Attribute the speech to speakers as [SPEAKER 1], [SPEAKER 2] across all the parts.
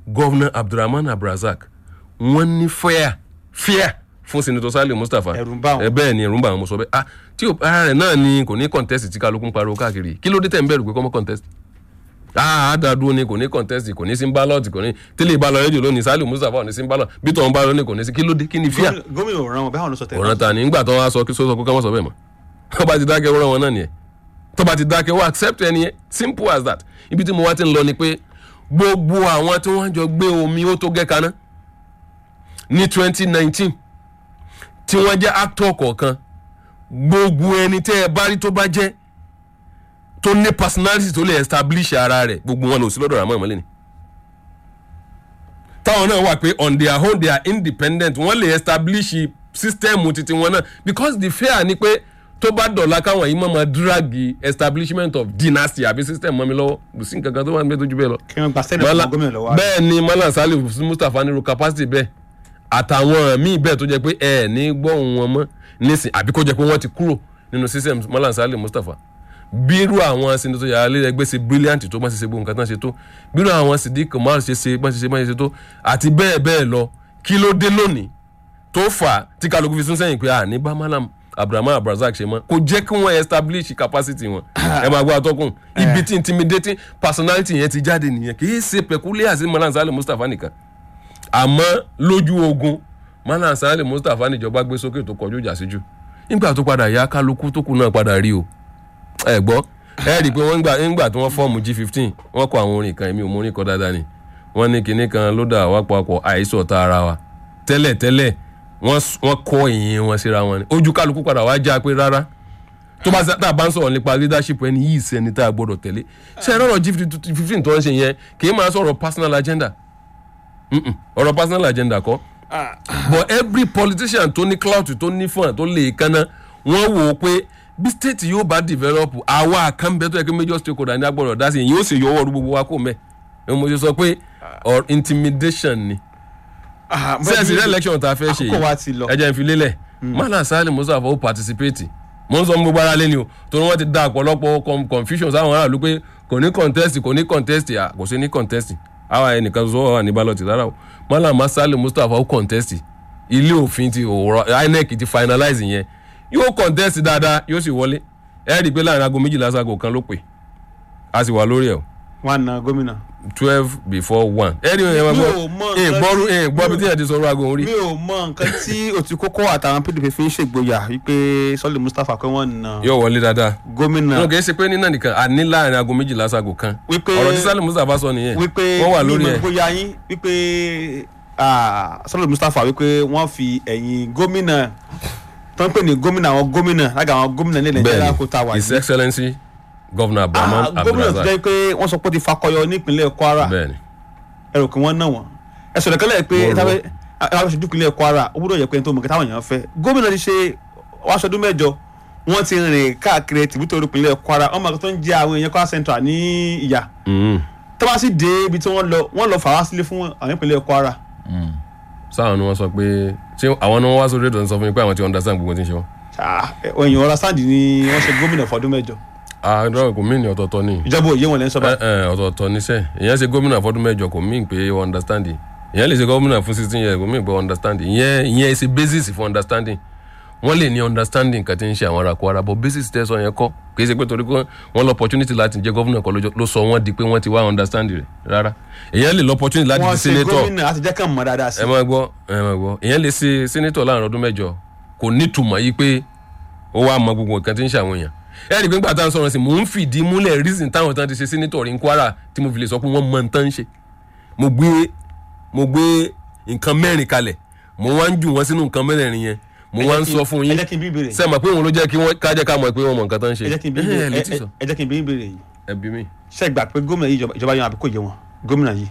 [SPEAKER 1] gọ́vnà abdulrahman abdulrasaq wọ́n ní fẹ́à fẹ́à fún senator saliu mustapha
[SPEAKER 2] Ẹ̀rù ń bà wọ́n.
[SPEAKER 1] ẹ bẹ́ẹ̀ ni ẹ̀rù ń bà wọ́n mo sọ bẹ́ẹ̀ ah tí o ara rẹ̀ náà ni kò ní contest tí kálukú ń pariwo káàkiri kí ló dé tẹ̀ ń bẹ̀rù pé kọ́mọ́ contest ah àdàdúró ni kò ní contest kò ní sí ballot kò ní tẹ́lẹ̀ ìbálò rédíò lónìí saliu mustapha ò ní sí ballot bí tọ̀ ń bá lónìí kò ní sí kí ló dé kí ni fíà
[SPEAKER 2] Gómìnà- gómìnà ò ràn wọn bẹ́ẹ̀ wọn ló sọ tẹ̀lé.
[SPEAKER 1] ọ̀ràn ta ni ńgbà tó wá sọ kí sọ́sọ́ kó ká mọ̀ sọ bẹ́ẹ̀ mọ́ tó bá ti dákẹ́ wọ́n wọn náà nìyẹn tó bá ti dákẹ́ wọ́n accept ẹni yẹn simple as that ibi tí mo wá ti ń lọ ni pé gbogbo àwọn tí wọ́n jọ gbé omi ó tó gẹ́ kaná ní twenty nineteen tí wọ́n jẹ́ actor kọ̀ọ̀kan gbogbo ẹni tẹ́ ẹ bá rí tó bá jẹ́ tó ní personality tó lè establish ara rẹ̀ gbogbo wọn lò sí lọ́dọ̀ Ramon ìmọ̀lẹ́ ni táwọn náà wà pé on their own they are independent wọ́n lè establish system titi wọn náà because the fear ni pé tó bá dọ̀la káwọn yìí máa ma drag establishment of dynasty àbí system mọ́ mi lọ́wọ́ kò sí nǹkan kan tó wà níbẹ̀ tó ju bẹ́ẹ̀ lọ.
[SPEAKER 2] kí wọ́n gba sẹ́nẹ̀
[SPEAKER 1] Mala-
[SPEAKER 2] fún gómìnà lọ́wọ́.
[SPEAKER 1] bẹ́ẹ̀ ni malam salim mustapha nírú capacity bẹ́ẹ̀ àtàwọn míì bẹ́ẹ̀ tó jẹ́ pé ẹ ní gbọ́hùn wọn mọ́ nísìn àbí kó jẹ́ pé wọ́n ti kúrò nínú system malam salim mustapha bírú àwọn senator yàrá lé ẹgbẹ́ ṣe brilliant tó bá ṣe ṣe gbogbo nǹkan tán ṣe tó bírú àwọn sidik umar ṣe ṣe bá ṣe ṣe bá ṣe ṣe tó àti bẹ́ẹ̀ bẹ́ẹ̀ lọ kí ló dé lónìí tó fà á tí kálukú fi sún sẹ́yìn pé àní bá malam abdulrahman abdulrasaq ṣe mọ́ kò jẹ́ kí wọ́n establish capacity wọn ẹ máa gbọ́ àtọ́kùn ibi tí intimidating personality yẹn ti jáde nìyẹn kì í ṣe peculiar sí malam salim mustapha nìkan àmọ́ lójú ogun malam salim mustapha níjọba gbé sókè tó kọjú ìjà síjú nígbà tó padà yá kálukú tó kù náà padà rí o ẹ gbọ́ ẹ rí i pé wọ́n gbà nígbà tí wọ́n fọ́ọ̀mù g fifteen wọ́n kọ àwọn orin kan èmi ò mọ orin kan dáadáa ni wọ́n ní kinní kan ló dà wá papọ̀ àìsàn ọ̀tá ara wa tẹ́lẹ̀ tẹ́lẹ̀ wọ́n s- wọ́n kọ́ ìyìn wọn síra wọn ni ojú kálukú padà wá já pé rárá tó bá tá a bá ń sọ̀rọ̀ nípa leadership ẹni yìí sẹ́ni tá a gbọ́dọ̀ tẹ̀lé ṣe é rọ̀rọ̀ g fifteen tó ń ṣe yẹn kì í máa sọ̀rọ̀ personal agenda Mm-mm, ọ̀rọ̀ personal agenda kọ́ but every politician tó ní clout tó ní fún ẹ tó lè kánná wọ́n wò ó pé bí state yóò bá develop àwa kan bẹ tó yẹ kí major stakeholder ní agbọ́dọ̀ dá sí i yóò sì yọ ọwọ́ gbogbo wa kó mẹ́ ẹ mo ṣe sọ pé or intimidation ni
[SPEAKER 2] Ah,
[SPEAKER 1] sẹ́ẹ̀sì rẹ̀ election tá a fẹ́ ṣe
[SPEAKER 2] àkókò wa ti lọ.
[SPEAKER 1] ẹ jẹ́ n fi lélẹ̀ mọ́lá sálẹ̀ mustapha ó participate mo ń sọ fún gbogbo ara lé ni o torí wọ́n ti da ọ̀pọ̀lọpọ̀ com- confusion sáwọn aráàlú pé kò ní contest kò ní contest à kò sí ní contest àwa ẹnìkan sọ wà ní ballot rárá o mọ́lá sálẹ̀ mustapha ó contest ilé òfin ti òwúrọ̀ inec ti finalize yẹn yóò contest dáadáa yóò sì wọlé ẹ rí i pé láàrin aago méjìlá sago kan ló pè a sì wà lórí ẹ̀ o
[SPEAKER 2] wọn na gómìnà.
[SPEAKER 1] twelve before one ẹ rí i ẹ máa
[SPEAKER 2] Mi
[SPEAKER 1] gbọ́
[SPEAKER 2] ò mọ
[SPEAKER 1] ẹ
[SPEAKER 2] nǹkan
[SPEAKER 1] gbọ́rú
[SPEAKER 2] tí-
[SPEAKER 1] ẹ gbọ́ bí tí yẹn ti sọ̀rọ̀ aago orí
[SPEAKER 2] mi ò mọ nǹkan tí òtíkókó àtàwọn pdp fi ń ṣègboyà wípé sọlẹ mustapha pé wọn na
[SPEAKER 1] yóò wọlé dáadáa
[SPEAKER 2] gómìnà
[SPEAKER 1] wọn kì í ṣe pé nínà nìkan àní láàrin aago méjìlá sago kan
[SPEAKER 2] Wípé-
[SPEAKER 1] ọ̀rọ̀ tí sálẹ̀ mustapha sọ nìyẹn
[SPEAKER 2] wípé
[SPEAKER 1] wọ́n wà lórí
[SPEAKER 2] mímọ
[SPEAKER 1] ẹ̀
[SPEAKER 2] gbóyà yín wípé ah, sọlẹ mustapha wípé wọn fi ẹ̀yìn gómìnà tó ń pè ní gómìnà àwọn gómìnà lága àwọn gómìnà ní nàìjíríà kó ta wà
[SPEAKER 1] his
[SPEAKER 2] yìí
[SPEAKER 1] excellency governor abdulrahman
[SPEAKER 2] Ah, gómìnà tó
[SPEAKER 1] abdulrasaq
[SPEAKER 2] jẹ́ pé wọ́n sọ pé ó ti fakọyọ nípínlẹ̀ kwara
[SPEAKER 1] bẹ́ẹ̀ni
[SPEAKER 2] ẹrù kí wọ́n ná wọn ẹ̀sùn ìdẹ́kẹ́lẹ́ pé
[SPEAKER 1] Wọ́n rọ.
[SPEAKER 2] táwọn àwọn aṣojú ìpínlẹ̀ kwara ó gbúdọ̀ yẹ pé tó mọ̀ kí táwọn èèyàn fẹ́ gómìnà ti ṣe wáṣọdún mẹ́jọ wọ́n ti rìn káàkiri tìbútò ìpínlẹ̀ kwara wọ́n mọ̀ kí tó ń jẹ́ àwọn èèyàn kwara central ní ìyà
[SPEAKER 1] Mhm.
[SPEAKER 2] tó bá sì dé ibi tí wọ́n lọ wọ́n lọ fà wá sílé fún àwọn ìpínlẹ̀ kwara
[SPEAKER 1] sáwọn ni wọ́n sọ pé ṣé àwọn ni wọ́n wá sórí ètò ń sọ fún mi pé àwọn ti understand gbogbo tí ń ṣe wọn.
[SPEAKER 2] Ah, èèyàn ọ̀rọ̀ sáǹdì ni wọ́n ṣe gómìnà fọdún mẹ́jọ
[SPEAKER 1] àádọ́ kò mí ní ọ̀tọ̀ọ̀tọ̀ ni
[SPEAKER 2] ìjọba òye wọn lẹ́ ń sọ
[SPEAKER 1] ẹ
[SPEAKER 2] báyìí
[SPEAKER 1] ẹ ọ̀tọ̀ọ̀tọ̀ níṣẹ́ ìyẹn ṣe gómìnà fọdún mẹ́jọ kò mí pé o understand ìyẹn lè ṣe gómìnà fún sixteen years kò mí pé o understand ìyẹn ìyẹn ṣe basis for understanding wọ́n lè ní understanding kan tí ń ṣe àwọn ará Kwara but basis tẹ́ sọ yẹn kọ́ kì í ṣe pé torí pé wọ́n lọ opportunity láti jẹ́ gómìnà kan lójó- ló sọ wọ́n di pé wọ́n ti wá understand rẹ̀ rárá ìyẹn lè lọ opportunity láti
[SPEAKER 2] wọ́n
[SPEAKER 1] di
[SPEAKER 2] ṣe
[SPEAKER 1] senator
[SPEAKER 2] gómìnà láti jẹ́ kàn mọ́ dáadáa sí
[SPEAKER 1] ẹ máa gbọ́ ẹ máa gbọ́ ìyẹn lè ṣe senator láàrin ọdún mẹ́jọ kò nítumọ̀ yìí pé ó wá mọ gbogbo nǹkan tí ń ṣe àwọn èèyàn ẹ rí i pé nígbà tá à ń sọ̀rọ̀ sí mò ń fìdí múlẹ̀ reason táwọn tán ti ṣe senator rí ní Kwara tí mo fi lè sọ pé wọ́n mọ nǹkan ń ṣe mo gbé mo gbé nǹkan mẹ́rin kalẹ̀ mo wá ń jù wọ́n sínú nǹkan mẹ́rin yẹn mo wá ń sọ fún
[SPEAKER 2] ẹ
[SPEAKER 1] yín
[SPEAKER 2] jẹ́ kí n bí ìbéèrè
[SPEAKER 1] ṣe mọ̀ pé òun ló jẹ́ kí wọ́n kájẹ́ ká mọ̀ pé wọ́n mọ nǹkan tán ń ṣe
[SPEAKER 2] ẹ jẹ́ kí n bí
[SPEAKER 1] ẹ ẹ
[SPEAKER 2] ìbéèrè
[SPEAKER 1] lè tí sọ
[SPEAKER 2] ẹ- ẹ jẹ́ kí n bí ìbéèrè yìí
[SPEAKER 1] ẹ bí mi.
[SPEAKER 2] ṣe gbà pé gómìnà yìí ìjọba- ìjọba yan àbí kò yé wọn gómìnà yìí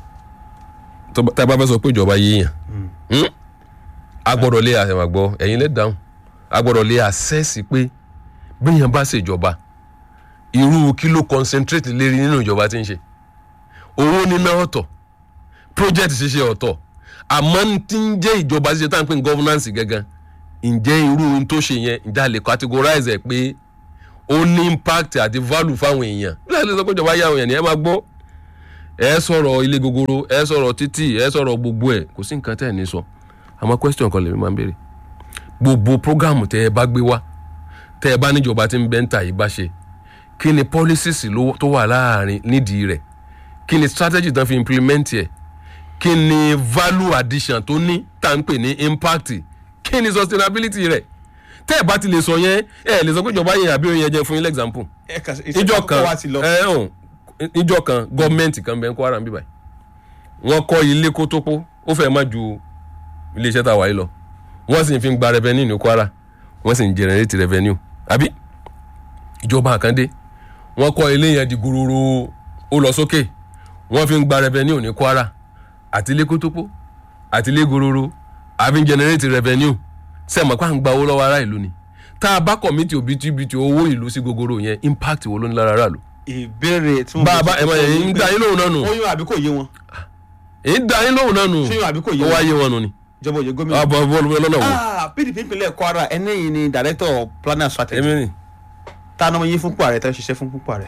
[SPEAKER 1] tó bá- tá a bá fẹ́ sọ pé ìjọba yéèyàn Hmm? a gbọ́dọ̀ lé àṣẹ àgbọ̀ ẹ̀yin lè dáhùn a gbọ́dọ̀ lé àṣẹ́sì pé bẹ́yàn bá ṣèjọba irú kí ló concentrate lérí nínú ìjọba tí ń ṣe owó níná ọ̀tọ̀ project ṣíṣe ọ̀tọ̀ àmọ́ n tí ń jẹ́ ìjọba ṣíṣe tá à ń pè ní governance gangan ǹjẹ́ irú ohun tó ṣe yẹn ǹjẹ́ a lè categorize ẹ̀ pé ó ní impact àti value fáwọn èèyàn bí a lè sọ pé ìjọba yá àwọn èèyàn ni ẹ máa gbọ́ ẹ sọ̀rọ̀ ilé gogoro ẹ sọ̀rọ̀ títì ẹ sọ̀rọ̀ gbogbo ẹ̀ kò sí nǹkan tẹ́ ẹ̀ ní sọ àmọ́ question kan lèmi máa ń béèrè gbogbo program tẹ́ ẹ bá gbé wá tẹ́ ẹ bá níjọba tí ń bẹ́ ń tà yìí bá ṣe kí ni policies ló- tó wà láàrin nídìí rẹ̀ kí ni strategy tán fi implement ẹ̀ kí ni value addition tó ní tá à ń pè ní impact kí ni sustainability rẹ̀ tẹ́ ẹ bá ti lè sọ yẹn ẹ lè sọ pé ìjọba yẹn àbí òun yẹn jẹ́ fún yín example
[SPEAKER 2] ẹ kà sí
[SPEAKER 1] ìjọ kan
[SPEAKER 2] wa ti lọ.
[SPEAKER 1] ẹ hàn ìjọ kan gọọmenti kan bẹ ń Kwara ń bí báyìí wọ́n kọ́ ilé kótópó ó fẹ́ẹ́ má ju iléeṣẹ́ tá a wà yìí lọ wọ́n sì ń fi gba revenue ní Kwara wọ́n sì ń generate revenue àbí ìjọba àkàndé wọ́n kọ́ ilé yẹn di gororo ó lọ sókè wọ́n fi ń gba revenue ní Kwara àti ilé kótópó àti ilé gororo àfi ń generate revenue sẹ́mọ̀ pé à ń gba owó lọ́wọ́ ará ìlú ni tá a bá kọ̀mítì òbítíbitì owó ìlú sí gogoro yẹn impact wo ló ní lára aráàlú.
[SPEAKER 2] ìbéèrè tí mo
[SPEAKER 1] bá a bá ẹ mọ yẹn ń dá yín lóhùn náà nù
[SPEAKER 2] ó yún àbí kò yé wọn
[SPEAKER 1] ń dá yín lóhùn náà nù
[SPEAKER 2] ṣé yún àbí kò yé
[SPEAKER 1] ó wá
[SPEAKER 2] wọn
[SPEAKER 1] yé wọn nù ni.
[SPEAKER 2] ìjọba òye gómìnà.
[SPEAKER 1] àbọ̀ bọ́ọ̀lù lọ́nà wo.
[SPEAKER 2] Ah, PDP ìpínlẹ̀ Kwara ẹni yìí ni director of planning and strategy
[SPEAKER 1] èmi ni
[SPEAKER 2] tá a náà yín fún pàrẹ tá a ṣiṣẹ́ fún pàrẹ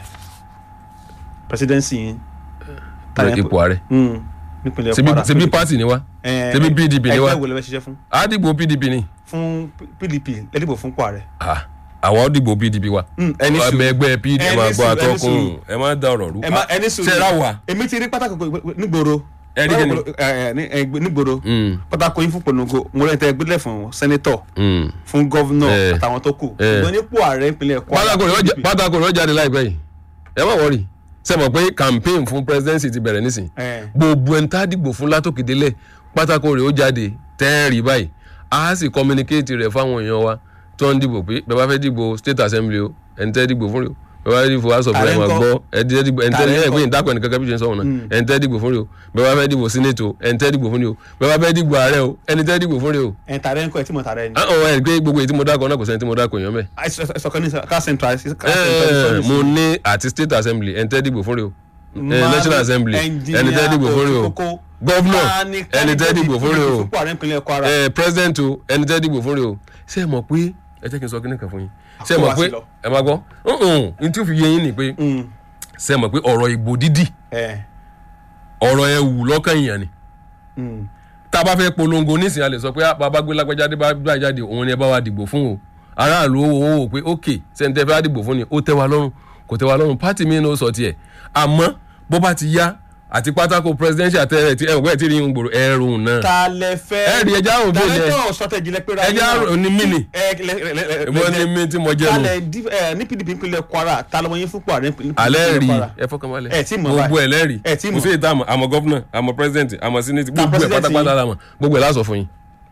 [SPEAKER 2] presidency yín. Ta ni-
[SPEAKER 1] ipò ààrẹ
[SPEAKER 2] Mm, nípínlẹ̀
[SPEAKER 1] ṣebí
[SPEAKER 2] Kwara
[SPEAKER 1] ṣebí party ni wa
[SPEAKER 2] Eh,
[SPEAKER 1] ṣebí PDP ni wa
[SPEAKER 2] ẹgbẹ́ wo lẹ fẹ́ ṣiṣẹ́ fún
[SPEAKER 1] àdìgbò PDP ni
[SPEAKER 2] fún PDP lẹ́dìbò fún pàrẹ.
[SPEAKER 1] Ah, àwọn dìgbò PDP wa
[SPEAKER 2] Mm, ẹni sùn.
[SPEAKER 1] ọmọ ẹgbẹ́ PDP
[SPEAKER 2] Ẹni
[SPEAKER 1] máa gbọ́
[SPEAKER 2] sùn, ẹni
[SPEAKER 1] àtọkùn
[SPEAKER 2] sùn.
[SPEAKER 1] ẹ má da ọ̀rọ̀ rú
[SPEAKER 2] ẹ má ẹni sùn.
[SPEAKER 1] ṣe ra wa
[SPEAKER 2] èmi ti rí pátákó nígboro.
[SPEAKER 1] Ẹ rí kíni?
[SPEAKER 2] Ẹ, ẹ, ní- ẹ, nígboro
[SPEAKER 1] Mm,
[SPEAKER 2] pátákó yín fún polongo mo rẹ̀ tẹ́ gbélé fún sẹ́nẹ́tọ̀
[SPEAKER 1] mm.
[SPEAKER 2] fún gọ́vnọ̀
[SPEAKER 1] Eh.
[SPEAKER 2] àtàwọn tó kù.
[SPEAKER 1] Eh.
[SPEAKER 2] ṣùgbọ́n nípò ààrẹ ìpínlẹ̀ Kwara.
[SPEAKER 1] pátákó rẹ̀ ó jẹ-
[SPEAKER 2] PDP.
[SPEAKER 1] pátákó rẹ̀ ó jáde láìpẹ́ yìí ẹ má wọrí ṣe mọ̀ pé campaign fún presidency ti bẹ̀rẹ̀ nísìn
[SPEAKER 2] Eh.
[SPEAKER 1] gbogbo ẹni tá a dìgbò fún látòkèdélẹ̀ pátákó rẹ̀ ó jáde tẹ́ẹ̀rì báyìí a sì communicate rẹ̀ fáwọn èèyàn wa tó ń dìbò pé bẹ́ẹ̀ bá fẹ́ dìbò state assembly o ẹni tẹ́ dìgbò fún rẹ̀ o bẹ́ẹ̀ bá fẹ́ dìbò house of
[SPEAKER 2] Tààrẹ
[SPEAKER 1] rẹ̀ máa
[SPEAKER 2] ńkọ́?
[SPEAKER 1] gbọ́ ẹni tẹ́ dìgbò ẹni tẹ́
[SPEAKER 2] Tààrẹ
[SPEAKER 1] ẹ̀ pé
[SPEAKER 2] ńkọ́?
[SPEAKER 1] ìdákọ̀ ẹnì kankan bí ṣe ń sọ̀rọ̀ náà ẹni tẹ́ dìgbò fún rẹ̀ o bẹ́ẹ̀ bá fẹ́ dìbò senate o ẹni tẹ́ dìgbò fún rẹ̀ o bẹ́ẹ̀ bá fẹ́ dìgbò ààrẹ o ẹni tẹ́ dìgbò fún rẹ̀ o.
[SPEAKER 2] ẹ̀ tààrẹ ńkọ́ ẹ̀ tí mo tààrẹ ni.
[SPEAKER 1] àwọn ẹ̀ pé gbogbo èyí tí mo dákọ̀ náà kò sẹ́ni tí mo dákọ̀ èèyàn mẹ́
[SPEAKER 2] ẹ̀sọ̀kan ní ká central. ká
[SPEAKER 1] ẹ
[SPEAKER 2] central-
[SPEAKER 1] mo ní àti state assembly ẹni tẹ́ dìgbò fún rẹ o ẹ national assembly ẹni tẹ́ dìgbò fún rẹ o governor ẹni tẹ́ dìgbò fún rẹ o
[SPEAKER 2] fún ààrẹ ìpínlẹ̀ Kwara.
[SPEAKER 1] ẹ president o ẹni tẹ́ dìgbò fún rẹ o ṣé ẹ mọ̀ pé ẹ jẹ́ kí n sọ kíní kan fún yín ṣé ẹ mọ̀
[SPEAKER 2] Àkó wá
[SPEAKER 1] pé
[SPEAKER 2] sí lọ.
[SPEAKER 1] ẹ máa gbọ́ n tí ó fi yé yín ni pé
[SPEAKER 2] Mm,
[SPEAKER 1] ṣé ẹ mọ̀ pé ọ̀rọ̀ ìbò dídì
[SPEAKER 2] ẹ̀,
[SPEAKER 1] ọ̀rọ̀ ẹ wù lọ́kàn èèyàn ni
[SPEAKER 2] mm.
[SPEAKER 1] tá a bá fẹ́ polongo nísìnyí a lè sọ pé ah, bàbá gbé lágbájáde bá gbà jáde òun ni ẹ bá wa dìbò fún o aráàlú ó wò ó pé ok sẹ́ńtẹ́ fẹ́ dìbò fún ni ó tẹ́ wa lọ́rùn kò tẹ́ wa lọ́rùn pátì mi ní ó sọ tiẹ̀ àmọ́ bó bá ti yá àti pátákó presidential tẹ́lẹ̀ tí ẹ̀wọ̀n ẹ̀ tí rí yín gbòòrò ẹ̀rù náà
[SPEAKER 2] ta lẹ fẹ́.
[SPEAKER 1] ẹ rí ẹja òbí ilẹ̀
[SPEAKER 2] director strategy lẹ pé ra
[SPEAKER 1] ẹja
[SPEAKER 2] yín náà.
[SPEAKER 1] ní mí ni
[SPEAKER 2] ẹ lẹ lẹ lẹ lẹ
[SPEAKER 1] ìbọn ní mí tí mo jẹ́
[SPEAKER 2] ta
[SPEAKER 1] nu
[SPEAKER 2] lẹ di- ẹ, ní PDP ìpínlẹ̀ Kwara ta lọ́wọ́ yín fún pàrẹ ìpínlẹ̀
[SPEAKER 1] alẹ́ rí
[SPEAKER 2] Kwara.
[SPEAKER 1] ẹ fọkànbalẹ̀
[SPEAKER 2] Ẹ tí mọ̀
[SPEAKER 1] gbogbo
[SPEAKER 2] báyìí.
[SPEAKER 1] ẹ̀ lẹ́rìí
[SPEAKER 2] Ẹ tí
[SPEAKER 1] kò
[SPEAKER 2] mọ̀.
[SPEAKER 1] sí ìta àmọ́ àmọ́ gọ́fúnà àmọ́ president àmọ́ senate gbogbo ẹ̀
[SPEAKER 2] president
[SPEAKER 1] pátápátá
[SPEAKER 2] yín.
[SPEAKER 1] lámọ̀ gbogbo ẹ̀ lásọ̀ fún yín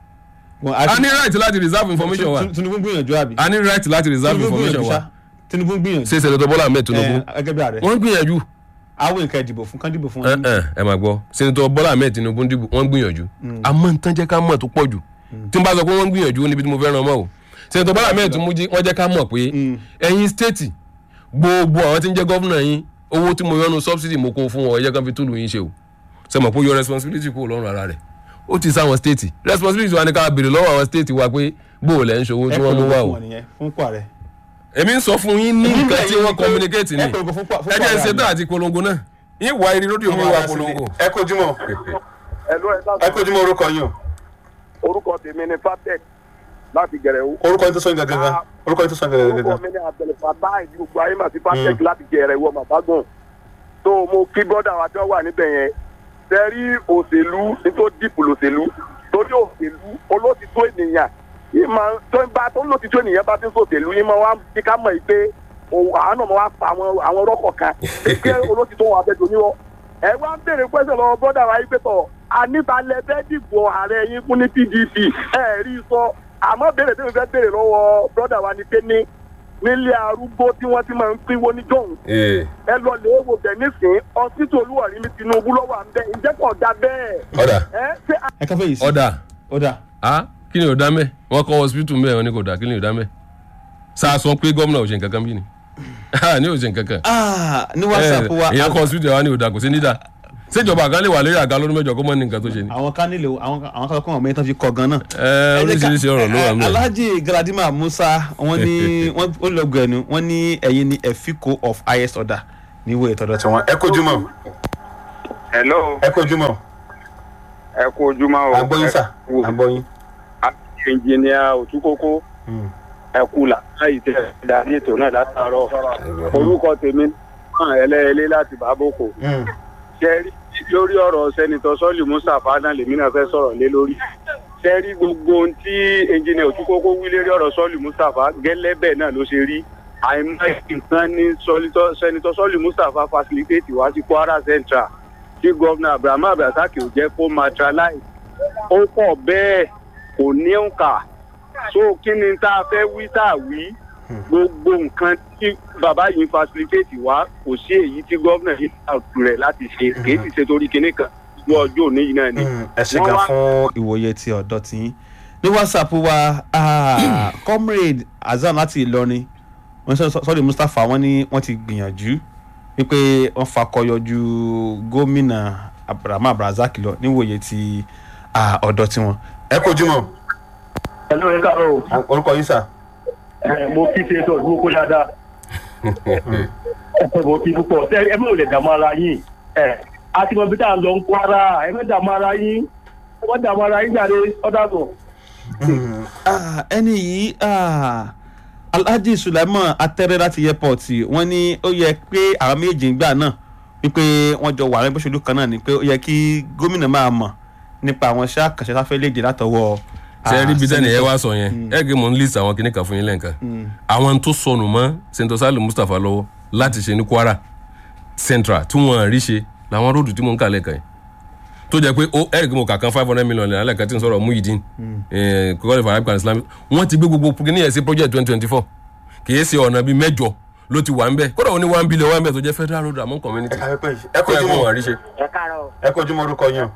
[SPEAKER 2] Wọn-
[SPEAKER 1] a ní right láti reserve information wa
[SPEAKER 2] Tun- Tinubu gbìyànjú àbí.
[SPEAKER 1] a ní right láti reserve
[SPEAKER 2] Tinubu
[SPEAKER 1] information
[SPEAKER 2] gbìyànjú
[SPEAKER 1] wa
[SPEAKER 2] ṣá Tinubu gbìyànjú.
[SPEAKER 1] ṣe sẹ́dọ̀tọ̀ Bọ́lá Ahmed Tinubu
[SPEAKER 2] ẹ gẹ́gẹ́ bí ààrẹ.
[SPEAKER 1] wọ́n gbìyànjú
[SPEAKER 2] àwọn nǹkan ìdìbò fún kán dìbò fún
[SPEAKER 1] ẹ
[SPEAKER 2] wọn.
[SPEAKER 1] ẹ ẹ máa gbọ́ sẹ́dọ̀tọ̀ Bọ́lá Ahmed Tinubu ń dìbò wọ́n gbìyànjú àmọ́ nǹkan jẹ́ ká mọ̀ tó pọ̀ jù tí n bá sọ pé wọ́n gbìyànjú níbi tí mo fẹ́ ràn mọ́ o sẹ́dọ̀tọ̀ Bọ́lá Ahmed Tinubu jí- wọ́n jẹ́ ká mọ̀ pé ẹ̀yin stéètì gbogbo àwọn tí ń jẹ́ gọ́fúnà yín owó tí mo yọnu subsidy mo kó fún wọn ẹ jẹ́ kán fi túlù yín ṣe o ṣe mọ̀ pé ó yọ responsibility kúrò lọ́rùn ara rẹ̀ ó ti sáwọn stéètì responsibility wa ni ká béèrè lọ́wọ́ àwọn stéètì wa pé bó o lẹ́ ń ṣòwò
[SPEAKER 2] ẹ
[SPEAKER 1] tí wọ́n mú
[SPEAKER 2] polongo
[SPEAKER 1] wá
[SPEAKER 2] fún
[SPEAKER 1] o
[SPEAKER 2] wọn nìyẹn, fún pàrẹ.
[SPEAKER 1] èmi ń sọ fún yín ní nǹkan tí wọ́n communicate ni
[SPEAKER 2] ẹ polongo fún pa- fún
[SPEAKER 1] ẹ jẹ́ ń
[SPEAKER 2] pàrẹ
[SPEAKER 1] ṣe tán àti polongo náà yín wá irin rédíò mi wá polongo.
[SPEAKER 2] ẹ kojúmọ́
[SPEAKER 3] ẹ̀lú ẹ̀
[SPEAKER 2] ẹ kojúmọ́ orúkọ yín o
[SPEAKER 3] orúkọ tèmi ni fatec láti gẹ̀rẹ́wó.
[SPEAKER 2] orúkọ yín tó sọ yín gàgàgà orúkọ yín tó sọ yín gàgàgà.
[SPEAKER 3] orúkọ mi ni abdulfatah ìdí gbogbo ayé màá sí fatec láti gẹ̀rẹ́wó màbágùn. tó mo kí bọ́dà wa tó wà níbẹ̀ yẹn tẹ́rí òṣèlú nítorí dìpù lòṣèlú torí òṣèlú olótìtó ènìyàn ìmọ̀ tó ń bá tó lótìtó ènìyàn bá ti ń sòṣèlú ìmọ̀ wa kí ká mọ̀ yìí pé òun àwọn náà wá pa àwọn àwọn rọ́kọ̀ kan pé olótìtó wọn abẹ́jọ níwọ̀ ẹ wá ń béèrè pẹ́sẹ̀ lọ́wọ́ bọ́dà wa yìí pé tọ̀ àníbalẹ̀ bẹ́ẹ̀ dìbò ààrẹ yín fún ní pdp ẹ rí i sọ àmọ́ béèrè tí mo fẹ́ béèrè lọ́wọ́ bọ́dà wa ni pé ní nílé arúgbó tí wọ́n ti máa ń pínwó ní jọ̀hún ẹ lọ lè wò bẹ̀ nísìn ọsítù olúwọ̀rí ní tinubu lọ́wọ́ à ń bẹ́ ǹjẹ́ kò dá bẹ́ẹ̀
[SPEAKER 1] ọ̀dà
[SPEAKER 3] ẹ ṣé
[SPEAKER 2] ẹ káfẹ́ yìí sí.
[SPEAKER 1] ọ̀dà
[SPEAKER 2] ọ̀dà.
[SPEAKER 1] a kí ni ò dá mẹ́ wọ́n kọ́ hospital mẹ́ wọn ni kò dá kí ni ò dá mẹ́ sáà sọ pé gómìnà ò ṣe nǹkan kan bí ni ní ò ṣe nǹkan kan
[SPEAKER 2] Ah, ní whatsapp wa
[SPEAKER 1] ìyẹn kọ́ hospital wa ni ò dá kò sí ní dá ṣèjọba àgá lè wà lórí àga lọ́dún mẹ́jọ kó mọ́ ní nǹkan tó ṣe ni.
[SPEAKER 2] àwọn kan nílò àwọn kan- àwọn kan kọ́ ọmọ yẹn tán fi kọ gan náà.
[SPEAKER 1] ẹ oríṣiríṣi ọ̀rọ̀ ló wà
[SPEAKER 2] Eh,
[SPEAKER 1] mẹ́.
[SPEAKER 2] alhaji galadima musa wọn ní wọn ó lọ gbẹnu wọn ní ẹ̀yin ní efiko of highest order ní ìwé ìtọ́dọ̀ tí wọn. ẹ kojú mọ́.
[SPEAKER 3] hello
[SPEAKER 2] ẹ kó ojúmọ́
[SPEAKER 3] ẹ kú ojúmọ́ o
[SPEAKER 2] àgbọ̀yìn sà
[SPEAKER 3] ẹ kú
[SPEAKER 2] àgbọ̀yìn.
[SPEAKER 3] ẹnjìníà òtúkókó ẹ kú làákàyè tẹ ẹ darí ètò náà látàárọ̀ orúkọ tèmi náà ẹlẹ́ẹ̀lẹ́ láti bàbókò ṣe rí lórí ọ̀rọ̀ sẹ́nitọ́ sọ́ọ̀lì mustapha náà lèmi náà fẹ́ sọ̀rọ̀ lé lórí ṣe rí gbogbo ohun tí ẹnjìníà òtúkókó wí lérí ọ̀rọ̀ sọ́ọ̀lì mustapha gẹ́lẹ́ bẹ́ẹ̀ náà ló ṣe rí àìmọye nǹkan ní sọ́lítọ́- sẹ́nitọ́ sọ́ọ̀lì mustapha facilitate wá sí kwara central tí gọ́vnà abrahamu abdulrasaq ò jẹ́ kó materialize ó pọ̀ bẹ́ẹ̀ kò ní òǹkà so kí ni tá a fẹ́ wí tá a wí gbogbo nǹkan tí bàbá yìí ń facilitate wá kò sí èyí tí gómìnà yìí ta rẹ̀ láti ṣe kì í sì ṣe torí kinní kan ní ọjọ́ òní yìí náà ni.
[SPEAKER 2] ẹ ṣe
[SPEAKER 3] Wọ́n
[SPEAKER 2] gan
[SPEAKER 3] wá-
[SPEAKER 2] fún ìwòye ti ọ̀dọ́ tí yín ní whatsapp wa ah, comrade azam láti ìlọrin wọn sọ sọrí mustapha wọn ní wọn ti gbìyànjú wípé wọn fakọyọ ju gómìnà abrahamu abrazak lọ níwòye ti ah, ọ̀dọ́ tiwọn. ẹ kó ojúmọ́
[SPEAKER 4] ẹ ló ń kàró
[SPEAKER 2] orúkọ yín sà.
[SPEAKER 4] ẹ mo kí ṣe sọ ìdúró kó dáadáa ẹ mo kí púpọ̀ ṣe ẹ mọ̀ lè dààmú ara yín ẹ a ti mọ bí tá à ń lọ ń kó ara ẹ mọ̀ dààmú ara yín ẹ mọ̀ dààmú ara yín jáde ọ̀dàgbọ̀n.
[SPEAKER 2] Ah, ẹni yìí ah, alhaji sulaiman atẹrẹ láti airport wọn ní ó yẹ pé àwọn méjì ń gbà náà wípé wọn jọ wà ní bóṣèlú kan náà ni pé ó yẹ kí gómìnà máa mọ nípa àwọn iṣẹ àkànṣe tá a fẹ́ léde látọwọ́.
[SPEAKER 1] ṣe rí bí tẹ́nì yẹn
[SPEAKER 2] senator.
[SPEAKER 1] wá sọ yẹn ẹ gé mò ń list àwọn kìnnìkan fún yín lẹ́ǹkan àwọn tó sọnù mọ́ senator salim mustapha lọ́wọ́ láti ṣe ní kwara central tí wọ́n rí ṣe làwọn róòdù tí mò ń kà lẹ́ẹ̀kan yìí tó jẹ́ pé ó ẹ̀rì kí mo kà kan five hundred million naira lẹ́ẹ̀kan tí n sọ̀rọ̀ muhyiddin kọ́kọ́rẹ́ for arabic and islamic wọ́n ti gbé gbogbo kìnìún yẹn sí project twenty twenty four kì í ṣe ọ̀nà bíi mẹ́jọ ló ti wà ń bẹ̀ kódà ó ní one billion one billion tó jẹ́ federal road among community
[SPEAKER 2] ẹ kó
[SPEAKER 1] tó yẹ kó
[SPEAKER 2] ojúmọ́
[SPEAKER 1] wọ́n rí ṣe.
[SPEAKER 5] ẹ káàárọ̀
[SPEAKER 2] ẹ kó ojúmọ́ orúkọ yín.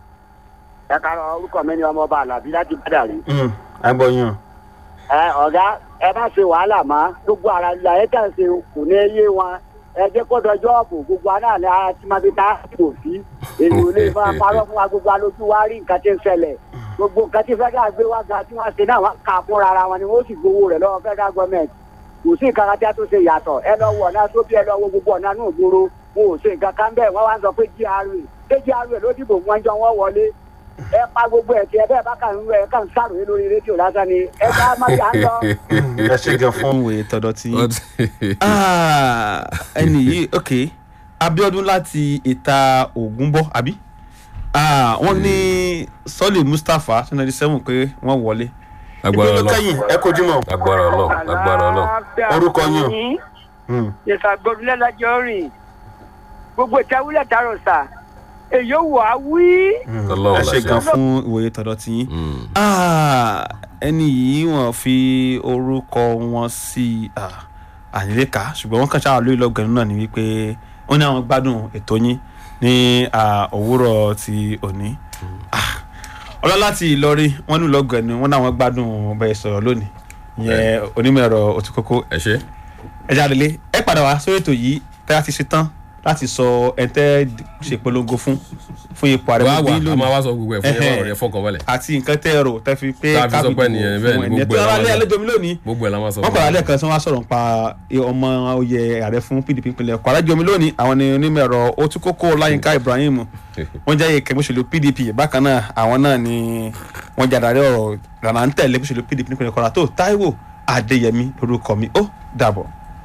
[SPEAKER 5] ẹ káàárọ̀ orúkọ mi ni ọmọọba alábí láti bàdàrí.
[SPEAKER 2] àgbọ̀ yín.
[SPEAKER 5] ẹ ọ̀gá ẹ má ṣe wàhálà mọ́ gbogbo ara ìlà ẹ kàn ṣe kò ní yé wọn ẹ jẹ́ kó dọjọ́ ọ̀bù gbogbo aná ni a ti máa fi ta kò sí èyí ò lè máa parọ́ fún wa gbogbo alójú wa rí nǹkan tí ń ṣẹlẹ̀ gbogbo nǹkan tí fẹ́dà gbé wá ga tí wọ́n ṣe náà wọ́n kà fúnra ara wọn ni wọ́n sì gbowó rẹ̀ lọ́wọ́ fẹ́dà gọ́ọ̀mẹ̀ntì kò sí nǹkan kan tí a tó ṣe yàtọ̀ ẹ lọ wọ ọ̀nà sóbì ẹ lọ wo gbogbo ọ̀nà náà gbòòrò wọn ò ṣe nǹkan kan bẹ́ẹ̀ wọ́n wá ń sọ pé gra pé gra ló dìbò wọn jọ wọ́n wọlé ẹ pa gbogbo ẹ̀ tí ẹ bẹ́ẹ̀ bá kàn ń ẹ kàn ń sàròyé lórí rédíò lásán ni ẹ bá má bí à ń lọ.
[SPEAKER 2] ẹ ṣe gan fún ìwòye tọ̀dọ̀ tí yín. Ah, ẹni yìí ok abiodun láti ìta ògúnbọ àbí Ah, wọn ní sọlẹ mustapha twenty ninety seven pé wọn wọlé.
[SPEAKER 1] agbára
[SPEAKER 2] Ibi ló
[SPEAKER 1] ọlọ́run
[SPEAKER 2] kẹ́yìn ẹ kojú mọ́.
[SPEAKER 1] agbára ọlọ́run agbára ọlọ́run.
[SPEAKER 2] Orúkọ yín o. Hmm.
[SPEAKER 6] yẹsà gbọdúnlẹ lọjọ rìn gbogbo ìtawúlẹ tààrọ sà èyí ò wá wí.
[SPEAKER 1] ọlọ́run
[SPEAKER 2] ẹ ṣe gan
[SPEAKER 1] láṣẹ.
[SPEAKER 2] fún ìwòye tọ̀dọ̀ tí yín.
[SPEAKER 1] Mm.
[SPEAKER 2] Ah, ẹni yìí wọn fi orúkọ wọn sí àníléka ṣùgbọ́n wọ́n kàn ṣáà lórí lọ́gànnú náà ni wípé wọ́n ní àwọn gbádùn ètò yín ní ah, òwúrọ̀ ti òní. Ah, ọlọ́lá ti ìlọrin wọ́n ní lọ́gànnú wọ́n ní àwọn gbádùn bẹ́ẹ̀ sọ̀rọ̀ lónìí ìyẹn onímọ̀ ẹ̀rọ òtúkókó
[SPEAKER 1] ẹ ṣe.
[SPEAKER 2] ẹ jáde lé ẹ padà wá sórí ètò yìí tẹ́ a ti ṣe tán láti sọ ẹ tẹ́ ṣe polongo fún fún ipò ààrẹ
[SPEAKER 1] wá
[SPEAKER 2] mọ́
[SPEAKER 1] wà
[SPEAKER 2] bí
[SPEAKER 1] a máa
[SPEAKER 2] lónìí
[SPEAKER 1] wá sọ gbogbo ẹ̀ fún yẹn
[SPEAKER 2] Ẹhẹ́.
[SPEAKER 1] ọ̀rọ̀ yẹn fọkàn balẹ̀
[SPEAKER 2] àti nǹkan tẹ́ ẹ rò tẹ́ fi pé
[SPEAKER 1] Tá a fi sọ pé
[SPEAKER 2] kábídì
[SPEAKER 1] nìyẹn,
[SPEAKER 2] fún
[SPEAKER 1] bẹ́ẹ̀ ni,
[SPEAKER 2] ẹni
[SPEAKER 1] gbogbo
[SPEAKER 2] tó
[SPEAKER 1] ẹ̀ la
[SPEAKER 2] rálé
[SPEAKER 1] máa sọ.
[SPEAKER 2] àlejò mi lónìí
[SPEAKER 1] gbogbo ẹ̀ la máa sọ
[SPEAKER 2] wọ́n
[SPEAKER 1] fún
[SPEAKER 2] padà
[SPEAKER 1] yín.
[SPEAKER 2] lẹ́ẹ̀kan tí wọ́n á sọ̀rọ̀ pa ọmọ oyè ààrẹ fún pdp ìpínlẹ̀ kwara jọmi lónìí àwọn ni onímọ̀ ẹ̀rọ otukoko láyínká ibrahim wọ́n jẹ́ ìkẹ́gbẹ́ òṣèlú pdp bákan náà àwọn náà ni wọ́n jẹ́ adarí ọ̀rọ̀ ìlànà ń tẹ̀lé òṣèlú pdp nípínlẹ̀ kwara tó taiwo adéyẹmí lórúkọ mi ó dàbọ̀.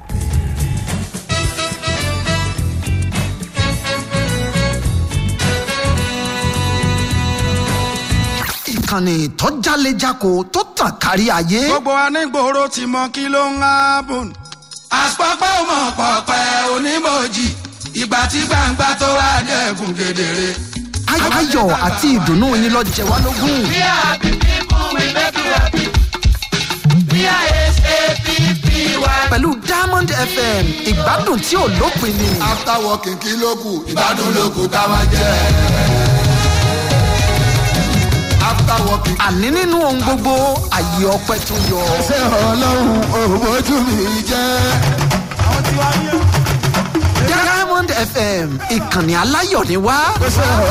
[SPEAKER 7] ìkànnì tó jálejako tó tàn kárí ayé.
[SPEAKER 8] gbogbo anígboro ti mọ kí ló ń hábùn. àpapọ̀ ọmọ pọ̀pẹ́ onímọ̀jì ìgbà tí gbangba tó wá dẹ̀kun kedere.
[SPEAKER 7] Ay- ayọ̀ àti ìdùnnú yín lọ jẹ wá lógún.
[SPEAKER 8] We are happy people, we make you happy. We are S-A-P-P-Y.
[SPEAKER 7] pẹ̀lú diamond fm ìgbádùn tí ò lópin ni.
[SPEAKER 8] after working kí ló kù ìgbádùn ló kù ká máa jẹ. after working.
[SPEAKER 7] àní nínú ohun gbogbo àyè ọpẹ tó yọ.
[SPEAKER 8] ṣé ọlọ́run òbójú mi jẹ́.
[SPEAKER 7] diamond fm ìkànnì aláyọ̀ ni wá.
[SPEAKER 8] ṣé